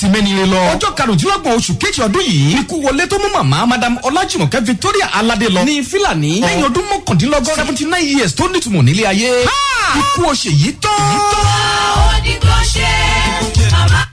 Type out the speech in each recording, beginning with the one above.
ti mẹ́ni re lọ. ọjọ́ karùndínlọ́gbọ̀n oṣù kejì ọdún yìí ikú wọlé tó mú màmá madam ọlájùmọ̀kẹ́ victoria aládé lọ ní fílàní lẹ́yìn ọdún mọ́kàndínlọ́gọ́rùn seventy nine years tó nítumọ̀ nílé ayé. ikú oṣè yìí tán. ó ní kó ṣe màmá.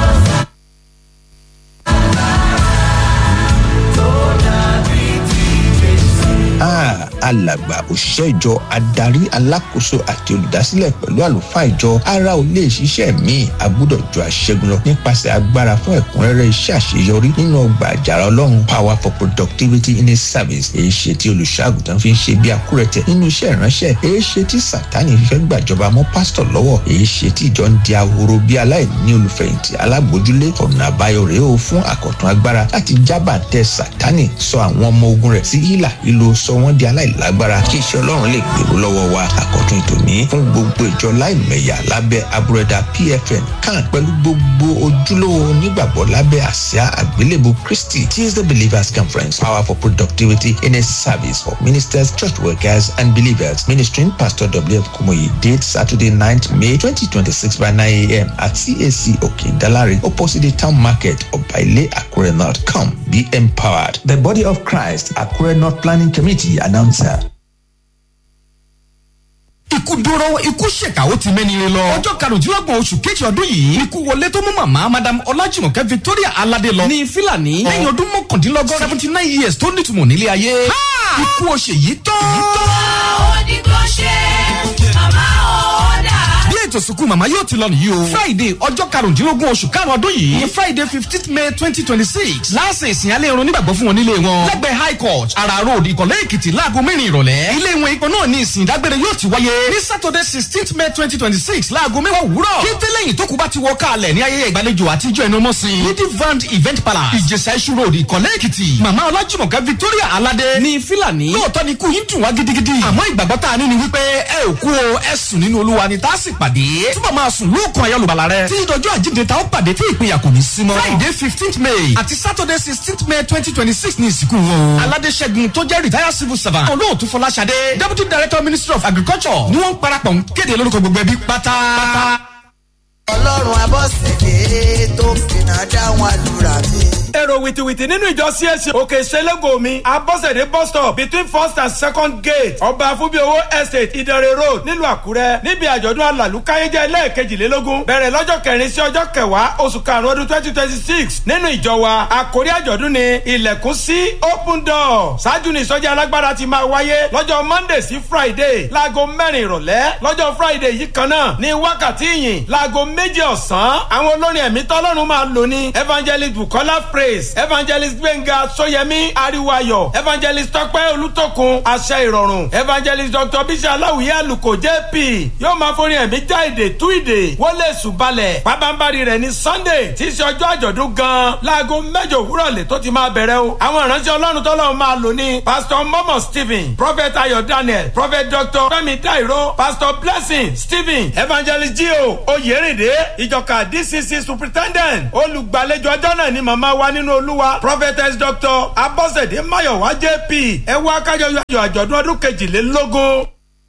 Ah, alàgbà òṣìṣẹ́ ìjọ adarí alákòóso àti olùdásílẹ̀ pẹ̀lú àlùfáà ìjọ ara ò lè ṣiṣẹ́ míì agbọ́dọ̀ ju àṣẹgun lọ nípasẹ̀ agbára fún ẹ̀kúnrẹ́rẹ́ iṣẹ́ àṣeyọrí nínú ọgbà àjàrà ọlọ́run power for productivity in a service èyí ṣe tí olùṣọ́àgùtàn fi ń ṣe bí akúrẹ̀tẹ̀ nínú iṣẹ́ ìránṣẹ́ èyí ṣe tí sátani fífẹ́ gbàjọba mọ́ pásítọ̀ lọ́wọ́ èyí ṣe tí ìjọ ń di ahoro bí aláìní olùfẹ̀yìntì alágbójúlé ọ̀nà àbáyọ rèé o fún àkọ̀tún agbára láti jábàtẹ sátani sọ àwọn ọmọ ogun rẹ̀ sí hílà ìlò sọ wọ́n di aláìlágbára kí iṣẹ́ ọlọ́run lè gbèrú lọ́wọ́ wa àkọ́tún ìtòní fún gbogbo ìjọ láìmẹ̀yà lábẹ́ abúrẹ́dà pfn kan pẹ̀lú gbogbo ojúlówó onígbàgbọ́ lábẹ́ àsíá àgbélébù kristi tuesday believers conference power for productivity in a service for ministers church workers and believers ministering pastor wf kumoyi date saturday 9th may 2026 by 9 a.m. at cac òkè dalari opposite the town market ọ̀bàilé àkúrẹ́ north come be empowered the body of christ àkúrẹ́ north planning committee announcer. ikú dúró ikú ṣèkà ó ti mẹ́ni re lọ. ọjọ́ karùndínlọ́gbọ̀n oṣù kejì ọdún yìí ikú wọlé tó mú màmá madam ọlájùmọ̀kẹ́ victoria aládé lọ ní fílàní lẹ́yìn ọdún mọ́kàndínlọ́gọ́rùn seventy nine years tó nítumọ̀ nílé ayé. ikú oṣè yìí tán. ó ní kó ṣe màmá ó dà. bí ètò ìsìnkú màmá yóò ti lọ nìyí o. friday ọjọ́ karùndínlógún oṣù karùn-ún ọdún yìí ní friday fifteenth may twenty twenty six láàṣẹ ìsìn alẹ́ irun nígbàgbọ́ fún wọn nílé wọn. lẹ́gbẹ̀ẹ́ high court ara road ìkọ̀lẹ́ èkìtì láago mẹ́rin ìrọ̀lẹ́. ilé wọn ipò náà ní ìsìn ìdágbére yóò ti wáyé ní saturday sixteenth may twenty twenty six láago mẹ́wàá òwúrọ̀. kété lẹ́yìn tó kù bá ti wọ káàlẹ̀ ní ayẹyẹ ìgbàlejò àtijọ́ ẹnu ọmọ sí. ní divand event palace ìjẹsà iṣu road ìkọ̀lẹ́ èkìtì. màmá ọlájùmọ̀kẹ́ victoria aládé ní fílàní. lóòótọ́ ni kú yín dùn wá gidigidi. àmọ́ ìgbàgbọ́ tá a ní ni wípé ẹ ò kú o ẹ sùn nínú olúwa ni tá a sì pàdé. túbọ̀ máa sùn lóòkùn ayọ́lùbàlà rẹ. tí ìdọ̀jọ́ àjíǹde ta ó pàdé tí ìpínyà kò ní sí mọ́. friday fifteenth may àti saturday sixteenth may twenty twenty six ní ìsìnkú wọn o. aládé ṣẹ́gun tó jẹ́ retired civil servant. olóòtú fọláṣadé deputy director ministry of agriculture ni wọ́n ń parapọ̀ ń kéde lórúkọ gbogbo ẹbí pátá. ọlọ́run abọ́sẹ̀dé tó fìnnà dáhùn àdúrà mi. èrò wìtìwìtì nínú ìjọ csc òkè ìṣẹ́lẹ́gò mi abọ́sẹ̀dé bus stop between first and second gate ọba afúbíowó estate ìdẹ̀rẹ̀ road nílùú àkúrẹ́ níbi àjọ̀dún alàlùkáyéjẹ́ lẹ́ẹ̀kejìlélógún bẹ̀rẹ̀ lọ́jọ́ kẹrin sí ọjọ́ kẹwàá oṣù karùn-ún ọdún twenty twenty six nínú ìjọ wa àkórí àjọ̀dún ni ilẹ̀kùn sí open door ṣáájú ní ìsọjí alágbára ti máa wáyé lọ́jọ́ monday sí friday láago mẹ́rin ìrọ̀lẹ́ lọ́jọ́ friday yìí kan náà ní wákàtí ìyìn láago méjì ọ̀sán àwọn olórin ẹ̀mí tọ́lọ́run máa lò ní evangelist bukola praise evangelist gbẹ̀ngà sọyẹmí ariwayo evangelist tọpẹ́ olùtọ́kun àṣẹ ìrọ̀rùn evangelist dr bísí aláwìyé àlùkò jp yóò máa forin ẹ̀mí já èdè tú ìdè wọlé ṣùbalẹ̀ pàbámbarì rẹ̀ ní sunday tí í ṣe ọjọ́ àjọ̀dún gan láago mẹ́jọ òwúrọ̀ lè tó ti máa bẹ̀rẹ̀ o àwọn ìránṣẹ́ ọlọ́run tọ́lọ́run máa lò ní pastor momo stephen prophet ayọ̀ daniel prophet dr fẹ́mi dairo pastor blessing stephen evangelist gio oyèrèdè ìjọka dcc superintendent olùgbàlejò ọjọ́ náà ni màmá wa nínú olúwa prophetess dr abọ́sẹ̀dé mayowa jp ẹ wá kájọ yọ àjọ̀dún ọdún kejìlélógún.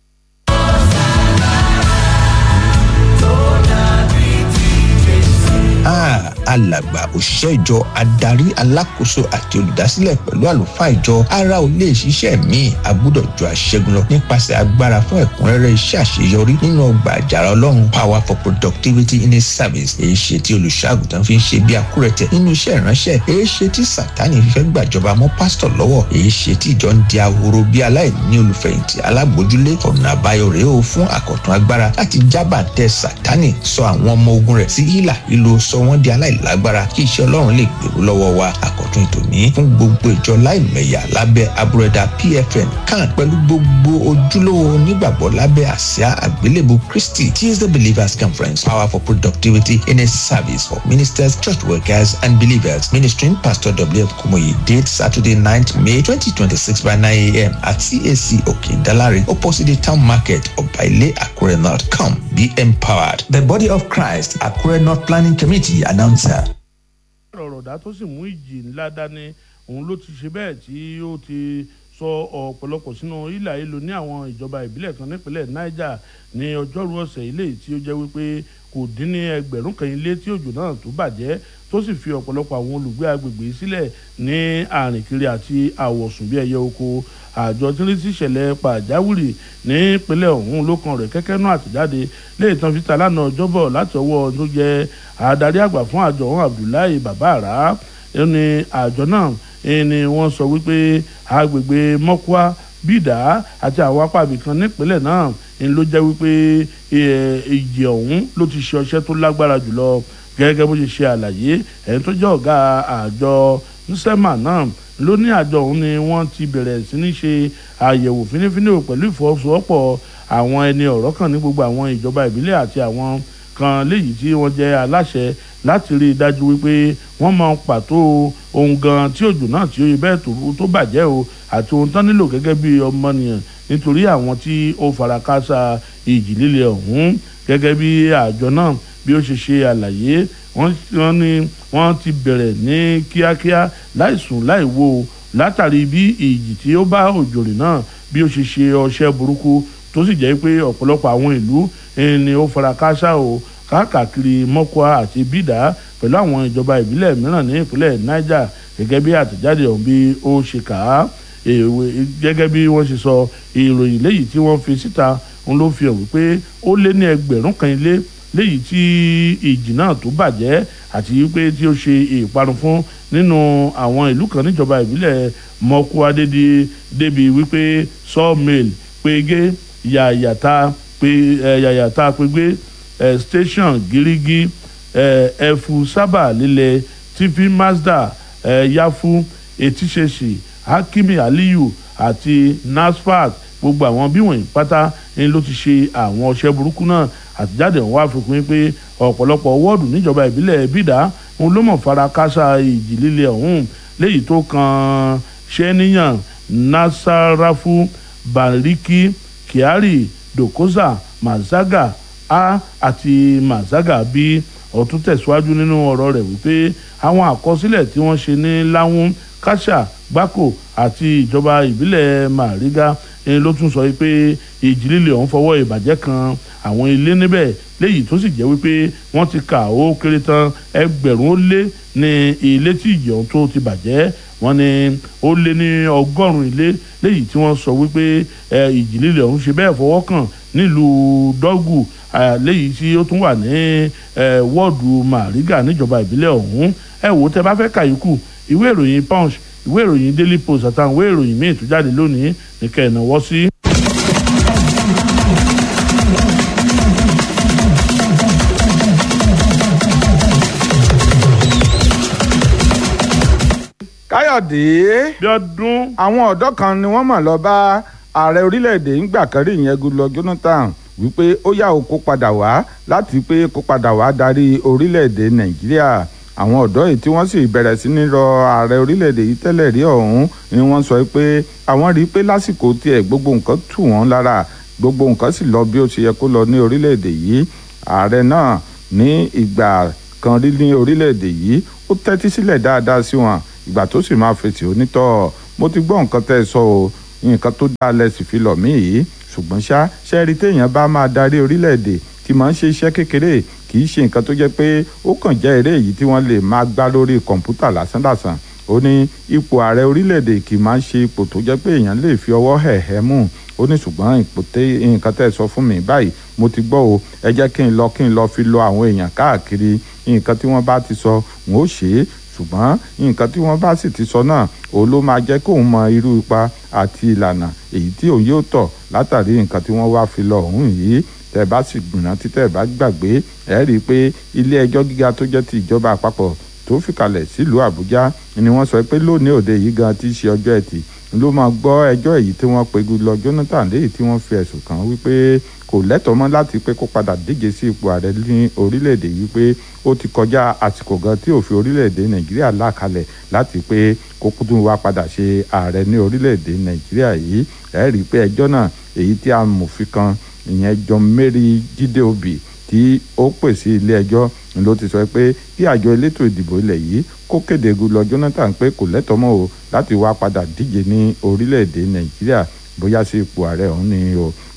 Ah, alàgbà òṣìṣẹ́ ìjọ adarí alákòóso àti olùdásílẹ̀ pẹ̀lú àlùfáà ìjọ ara ò lè ṣiṣẹ́ míì agbọ́dọ̀ ju àṣẹgun lọ nípasẹ̀ agbára fún ẹ̀kúnrẹ́rẹ́ iṣẹ́ àṣeyọrí nínú ọgbà àjàrà ọlọ́run power for productivity in a service èyí ṣe tí olùṣọ́àgùtàn fi ń ṣe bí akúrẹ̀tẹ̀ nínú iṣẹ́ ìránṣẹ́ èyí ṣe tí sátani fífẹ́ gbàjọba mọ́ pásítọ̀ lọ́wọ́ èyí ṣe tí ìjọ ń di ahoro bí aláìní olùfẹ̀yìntì alágbójúlé ọ̀nà àbáyọ rèé o fún àkọ̀tún agbára láti jábàtẹ sátani sọ àwọn ọmọ ogun rẹ̀ sí hílà ìlò sọ wọ́n di aláìlágbára kí iṣẹ́ ọlọ́run lè gbèrú lọ́wọ́ wa àkọ́tún ìtòní fún gbogbo ìjọ láìmẹ̀yà lábẹ́ abúrẹ́dà pfn kan pẹ̀lú gbogbo ojúlówó onígbàgbọ́ lábẹ́ àsíá àgbélébù kristi tuesday believers conference power for productivity in a service for ministers church workers and believers ministering pastor wf kumoyi date saturday 9th may 2026 by 9 a.m. at cac òkè dalari opposite the town market ọ̀bàilé àkúrẹ́ north come be empowered the body of christ àkúrẹ́ north planning committee announcer. ọ̀rọ̀dá tó sì mú ìjì ńlá dání òun ló ti ṣe bẹ́ẹ̀ tí ó ti sọ ọ̀pọ̀lọpọ̀ sínú ìlà ìlú ní àwọn ìjọba ìbílẹ̀ kan nípínlẹ̀ niger ní ọjọ́rú ọ̀sẹ̀ ilé tí ó jẹ́ wípé kò kò dín ní ẹgbẹ̀rún kan ilé tí òjò náà tó bàjẹ́ tó sì fi ọ̀pọ̀lọpọ̀ àwọn olùgbé agbègbè sílẹ̀ ní àrìnkiri àti àwọ̀sùn bí ẹyẹ oko àjọ tí ń rí sí ìṣẹ̀lẹ̀ pàjáwìrì nípínlẹ̀ ọ̀hún ló kan rẹ̀ kẹ́kẹ́ náà àtẹ̀jáde lè tán fi ta lánàá ọjọ́bọ̀ láti ọwọ́ tó jẹ́ adarí àgbà fún àjọ ọ̀hún Abdullahi Babara ẹni àjọ náà ni wọ́n sọ wípé agbègbè mọ́kúá bídà àti àwọn apá ibìkan nípínlẹ̀ náà ni ló jẹ́ wípé ìjì ọ̀hún ló ti ṣe ọṣẹ́ tó lágbára jùlọ gẹ́gẹ́ bó ṣe ṣe àlàyé ẹni tó jẹ́ ọ̀gá àjọ nsema náà ló ní àjọ ọ̀hún ni wọ́n ti bẹ̀rẹ̀ sí ní ṣe àyẹ̀wò fínífíní pẹ̀lú ìfọwọ́sowọ́pọ̀ àwọn ẹni ọ̀rọ̀ kan ní gbogbo àwọn ìjọba ìbílẹ̀ àti àwọn kan léyìí tí wọ́n jẹ́ aláṣẹ láti rí i dájú wípé wọ́n mọ pàtó ohun gan tí òjò náà tí ó yẹ bẹ́ẹ̀ tó bàjẹ́ o àti ohun tán nílò gẹ́gẹ́ bí ọmọnìyàn nítorí àwọn tí ó fara káásá ìjì líle ọ̀hún gẹ́gẹ́ bí àjọ náà bí ó ṣe ṣe àlàyé wọ́n ní wọ́n ti bẹ̀rẹ̀ ní kíákíá láìsùn láìwo látàrí bí ìjì tí ó bá òjò rìn náà bí ó ṣe ṣe ọṣẹ́ burúkú tó sì jẹ́ pé ọ̀pọ̀lọpọ̀ àwọn ìlú ni ó fara káásá o káàkiri mọ́kúá àti bídà pẹ̀lú àwọn ìjọba ìbílẹ̀ mìíràn ní ìpínlẹ̀ niger gẹ́gẹ́ bí àtẹ̀jáde ọ̀hún bí ó ṣe kà á gẹ́gẹ́ bí wọ́n ṣe sọ ìròyìn léyìí tí wọ́n fi síta ń ló fi hàn wípé ó lé ní ẹgbẹ̀rún kan ilé léyìí tí ìjì náà tó bàjẹ́ àti wípé tí ó ṣe ìparun fún nínú àwọn ìlú kan níjọba ìbílẹ̀ mọ́kúá débi wípé sawmill pege yàyàtà yàyàtà pege eh, station girigi ẹfu eh, sábà lílẹ̀ tv mazda eh, yafu etíṣeṣì hakimi aliyu àti nasfat gbogbo àwọn bí wọ̀nyí pátá ni ló ti ṣe àwọn ọṣẹ́ burúkú náà àtijáde ọ̀hún wá fi kún pé ọ̀pọ̀lọpọ̀ wọ́ọ̀dù níjọba ìbílẹ̀ bídà òun ló mọ̀ fara kásá ìjì líle ọ̀hún léyìí tó kan ṣẹ́níyàn nasarafu bariki kyari dokoza mazaga a àti mazaga bí ọ̀tún tẹ̀síwájú nínú ọ̀rọ̀ rẹ̀ wípé àwọn àkọsílẹ̀ tí wọ́n ṣe ní láwọn kásà gbáko àti ìjọba ìbílẹ̀ màríga ẹni ló tún sọ pé ìjì líle ọ̀hún fọwọ́ ìbàjẹ́ kan àwọn ilé níbẹ̀ léyìí tó sì jẹ́ wípé wọ́n ti kà ó kéré tán ẹgbẹ̀rún ó lé ní ilé tí ìjì ọ̀hún tó ti bàjẹ́ wọ́n ní ó lé ní ọgọ́rùn-ún ilé léyìí tí wọ́n sọ wípé ìjì líle ọ̀hún ṣe bẹ́ẹ̀ fọwọ́ kàn nílùú dọ́gù léyìí tí ó tún wà ní wọ́ọ̀dù màrígà níjọba ìbílẹ̀ ọ̀hún ẹ wò ó tẹ bá fẹ́ kàyíkù ìwé ìròyìn punch ìwé ìròyìn daily post àtàwọn ìwé ìròyìn míì tó jáde lónìí nìkẹ́ ẹ̀ náwó sí. káyọ̀dé bí ọdún àwọn ọ̀dọ́ kan ni wọ́n mọ̀ lọ bá ààrẹ orílẹ̀-èdè ńgbà kan rí ìyẹn Goodluck Jonathan wípé ó yá o kó padà wá láti pé kó padà wá darí orílẹ̀-èdè nàìjíríà àwọn ọ̀dọ́ yìí tí wọ́n sì bẹ̀rẹ̀ sí ní rọ ààrẹ orílẹ̀-èdè yìí tẹ́lẹ̀ rí ọ̀hún ni wọ́n sọ pé àwọn rí i pé lásìkò tiẹ̀ gbogbo nǹkan tù wọ́n lára gbogbo nǹkan sì lọ bí ó ṣe yẹ kó lọ ní orílẹ̀-èdè yìí ààrẹ náà ní ìgbà kan rí ní orílẹ̀-èdè yìí ó tẹ́tí sílẹ̀ dáadáa sí wọn ìgbà tó sì máa fèsì onítọ̀ mo ti gbọ́ nǹkan tẹ́ ẹ sọ o nǹkan tó dáa lẹ́sìn fi lọ̀ mí yìí ṣùgbọ́n ṣá ṣẹ́ẹ́rì téèyàn bá máa darí orílẹ̀-èdè tí máa ń ṣe iṣẹ́ kékeré kì í ṣe nǹkan tó jẹ́ pé ó kàn jẹ́ eré èyí tí wọ́n lè máa gbá lórí kọ̀ǹpútà lásánlàsàn ó ní ipò ààrẹ orílẹ̀-èdè kì í máa ń ṣe ipò tó jẹ́ pé èèyàn lè fi ọwọ́ hẹ̀hẹ́ mú ó ní ṣùgbọ́n ipò tẹ nǹkan tẹ́ ẹ sọ fún mi báyìí mo ti gbọ́ o ẹ jẹ́ kí n lọ kí n lọ fi lọ àwọn èèyàn káàkiri nǹkan tí wọ́n bá ti sọ wọn ó ṣe é ṣùgbọ́n nǹkan tí wọ́n bá sì ti sọ náà òun ló máa jẹ́ kóun mọ irú ipa àti ìlànà èyí tí òun yóò tọ̀ látàrí nǹkan tí wọ́n wá fi lọ òun yìí tẹ́ bá sì gbìnà tí tẹ́ bá gbàgbé ẹ rí i pé ilé ẹjọ́ gíga tó jẹ́ ti ìjọba àpapọ̀ tó fìkàlẹ̀ sílùú àbújá ni wọ́n sọ pé lónìí òde yìí gan ti ṣe ọjọ́ ẹtì ló máa gbọ́ ẹjọ́ èyí tí wọ́n pe Goodluck Jonathan léyìí tí wọ́n fi ẹ̀sùn kàn wípé kò lẹ́tọ̀ọ́ mọ́ láti pé kó padà díje sí ipò ààrẹ ní orílẹ̀-èdè yìí pé ó ti kọjá àsìkò gan tí òfin orílẹ̀-èdè nàìjíríà là kalẹ̀ láti pé kó tún wá padà ṣe ààrẹ ní orílẹ̀-èdè nàìjíríà yìí ẹ rí i pé ẹjọ́ náà èyí tí amòfin kan ìyẹn John Mary Jídé Obì tí ó pè sí ilé ẹjọ́ ló ti sọ pé kí àjọ elétò ìdìbò ilẹ̀ yìí kó kéde Goodluck Jonathan pé kò lẹ́tọ̀ọ́ mọ́ o láti wá padà díje ní orílẹ̀-èdè nàìjíríà bóyá sí ipò ààrẹ ọ̀hún ni o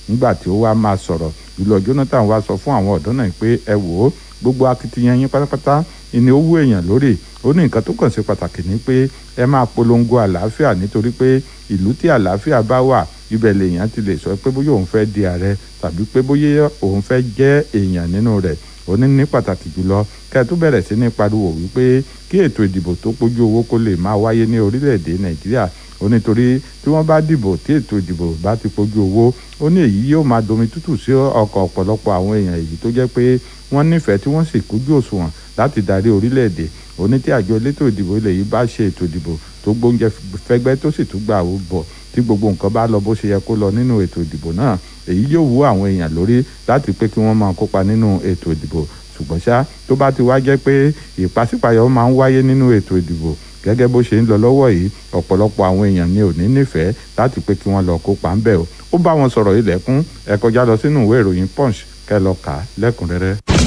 nígbà tí ó wá máa sọ̀rọ̀ ìlọ Jonathan wá sọ fún àwọn ọ̀dọ́ náà pé ẹ wò ó gbogbo akitiyan yín pátápátá ìní owó èèyàn lórí ó ní nǹkan tó kàn ṣe pàtàkì ni pé ẹ máa polongo àlàáfíà nítorí pé ìlú tí àlàáfíà bá wà ibẹ̀ lèèyàn ti lè sọ pé bóyá òun fẹ́ di ààrẹ tàbí pé bóyá òun fẹ́ jẹ́ èèyàn nínú rẹ̀ ó ní ní pàtàkì jùlọ kẹ́ ẹ tó bẹ̀rẹ̀ sí ní pariwo wípé kí ètò ìdìbò tó pójú owó kó lè máa wáyé ní orílẹ̀-èdè nàìjíríà ó nítorí tí wọ́n bá dìbò tí ètò ìdìbò bá ti pójú owó ó ní èyí yóò máa domi tútù sí ọkọ̀ ọ̀pọ̀lọpọ̀ àwọn èèyàn èyí tó jẹ́ pé wọ́n nífẹ̀ẹ́ tí wọ́n sì kújú òṣùwọ̀n láti darí orílẹ̀-èdè ó ní tí àjọ elétò ìdìbò ilẹ̀ yìí bá ṣe ètò ìdìbò tó gbóúnjẹ fẹ́gbẹ́ tó sì tún gbà ó bọ̀ tí gbogbo nǹkan bá lọ bó ṣe yẹ kó lọ nínú ètò ìdìbò náà èyí yóò wú àwọn èèyàn lórí láti pé kí wọ́n máa kópa nínú ètò ìdìbò ṣùgbọ́n ṣá tó bá ti wá jẹ́ pé ìpàsípàyọ máa ń wáyé nínú ètò ìdìbò gẹ́gẹ́ bó ṣe ń lọ lọ́wọ́ yìí ọ̀pọ̀lọpọ̀ àwọn èèyàn ni ò ní nífẹ̀ẹ́ láti pé kí wọ́n lọ kópa ńbẹ̀ o ó bá wọn sọ̀rọ̀ ilẹ̀kùn ẹ kọjá lọ sínú ìwé ìròyìn punch kẹ́ lọ kà á lẹ́kùnrẹ́rẹ́.